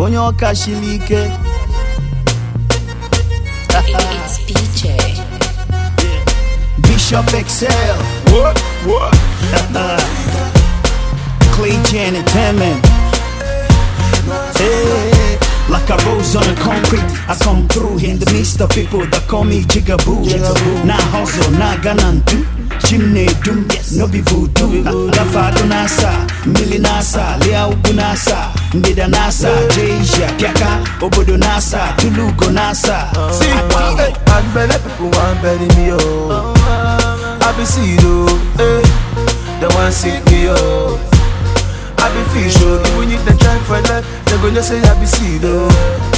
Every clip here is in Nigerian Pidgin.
onye ọka shili ike It's BJ. Bishop Excel What? What? Clay J Entertainment Hey, like a rose on the concrete I come through in the midst of people that call me Jigaboo Nah hustle, nah ganantu Chimney doom, no be voodoo Gafado nasa, mili nasa Lea ubu nasa, ndida nasa Jeja, piaka, obodo nasa Tulugo nasa See, hey, and belly people want bury me, oh. I be see you, eh. They want sick me, oh. I be fish, oh. Even if they try for life, they gonna say I be see you,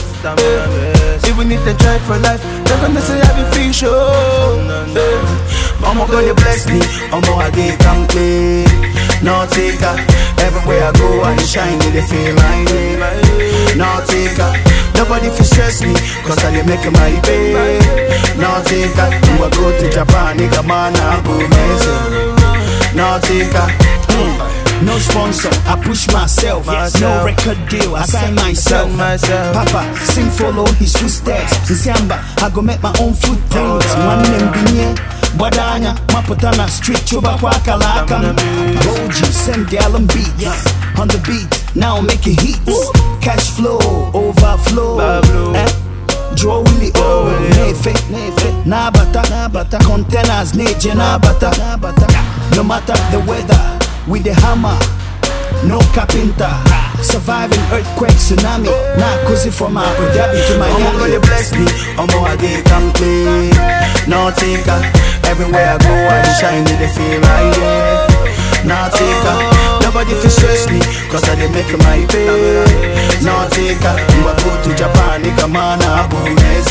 eh. Even if they try for life, they gonna say I be fish, oh. Eh. Mama gonna bless me, Omo I get come play. No taker, everywhere I go I shine, they feel my way. No taker, nobody feel stress me, cause I dey make my pay. No taker, you I go to Japan, nigga man I go messing. No taker, mm. no sponsor, I push myself. No Myself. record deal, I sign myself. Sign myself. Papa, sing follow his footsteps. Nsiamba, I go make my own footprint. One name binye. Badanya, maputa na street chuba kwa kalaka Boji, send gallon beats On the beat, now making hits Cash flow, overflow Overflow. eh? Draw Willie oh, nefe, nefe, nabata, nabata Containers, neje, nabata, nabata No matter the weather, with the hammer no carpenter, surviving earthquake, tsunami. Nah, cozy from Abu Dhabi to Omo Miami. gonna bless me, Omo I get come play. No taker, everywhere I go I dey shine, they feel my way. No taker, nobody feel stress me, cause I dey make my pay. No taker, you a go to Japan, nigga man I go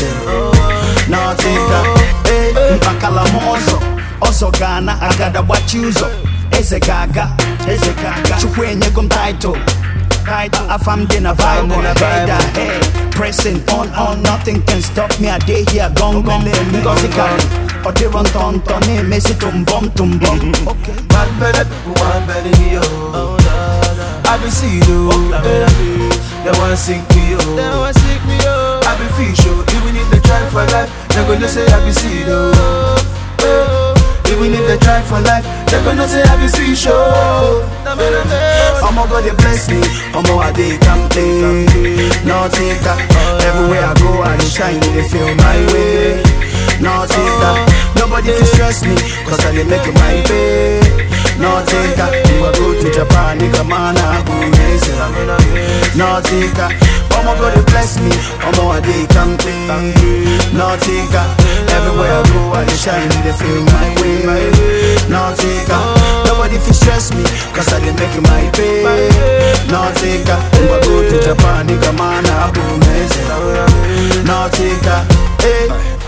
No taker, Eh, mpakala mozo ọzọ Ghana agada gbachi ụzọ eze ga-aga eze ga-aga chukwu enyego m title title afam dị na Afam dị bible na head Bible. ahead pressing on on nothing can stop me i dey here gong gong ngozi karị ọ dịrọ ntọ ntọ na-emesi tụmbọm tụmbọm okay Man better people want better me, oh. I be see you, eh. They want sink me, oh. They want sink me, oh. I be fish, oh. Even if they try for life, they gonna say I be see you, eh. Even if they try for life, they gonna say I be fish, oh. Omo God they bless me, Omo I dey come play. No taker, everywhere I go I dey shine, they feel my way. No taker, nobody feel stress me, cause I dey make my pay. No taker, you a go to Japan, nigga man I go amazing. No taker, Omo God they bless me, Omo I dey come play. No taker, everywhere I go I dey shine, they feel my way. No taker, nobody feel stress me, cause I dey make my pay. No taker, you a go to Japan, nigga man I go amazing. No taker, hey.